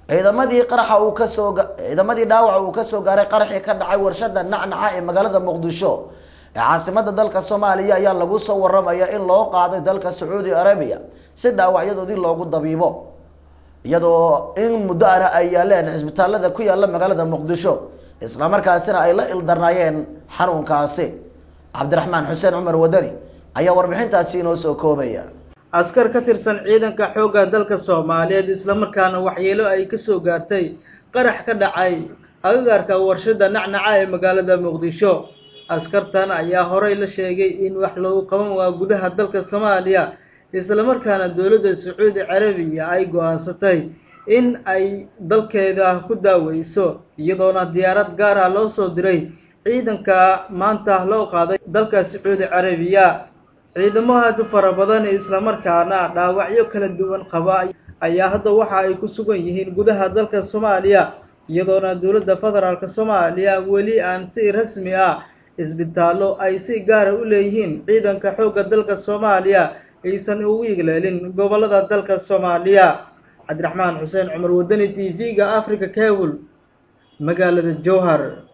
ciidamadii qaraxa uu kasoo ciidamadii dhaawaca uu kasoo gaaray qaraxii ka dhacay warshada nacnaca ee magaalada muqdisho ee caasimada dalka soomaaliya ayaa lagu soo waramaya in loo qaaday dalka sacuudi arabiya si dhaawacyadoodii loogu dabiibo iyadoo in muddo ana ay yaaleen cisbitaalada ku yaala magaalada muqdisho islamarkaasina ay la ildarnaayeen xanuunkaasi cabdiraxmaan xuseen cumar wadani ayaa warbixintaasi inoo soo koobaya askar ka tirsan ciidanka xoogga dalka soomaaliyeed islamarkaana waxyeelo ay kasoo gaartay qarax ka dhacay agagaarka warshada nacnaca ee magaalada muqdisho askartan ayaa horey la sheegay in wax lagu qaban waa gudaha dalka soomaaliya islamarkaana dowladda sacuudi carabiya ay go-aansatay in ay dalkeeda ku daaweyso iyadoona diyaarad gaar ah loo soo diray ciidanka maanta loo qaaday dalka sacuudi carabiya ciidamo aad u fara badan islamarkaana dhaawacyo kala duwan qaba ayaa hadda waxa ay ku sugan yihiin gudaha dalka soomaaliya iyadoona dowladda federaalk soomaaliya weli aan si rasmi ah isbitaallo ay si gaara u leeyihiin ciidanka xoogga dalka soomaaliya aysan ugu igleelin gobolada dalka soomaaliya cabdiraxmaan xuseen cumar wadani t v-ga africa cable magaalada jowhar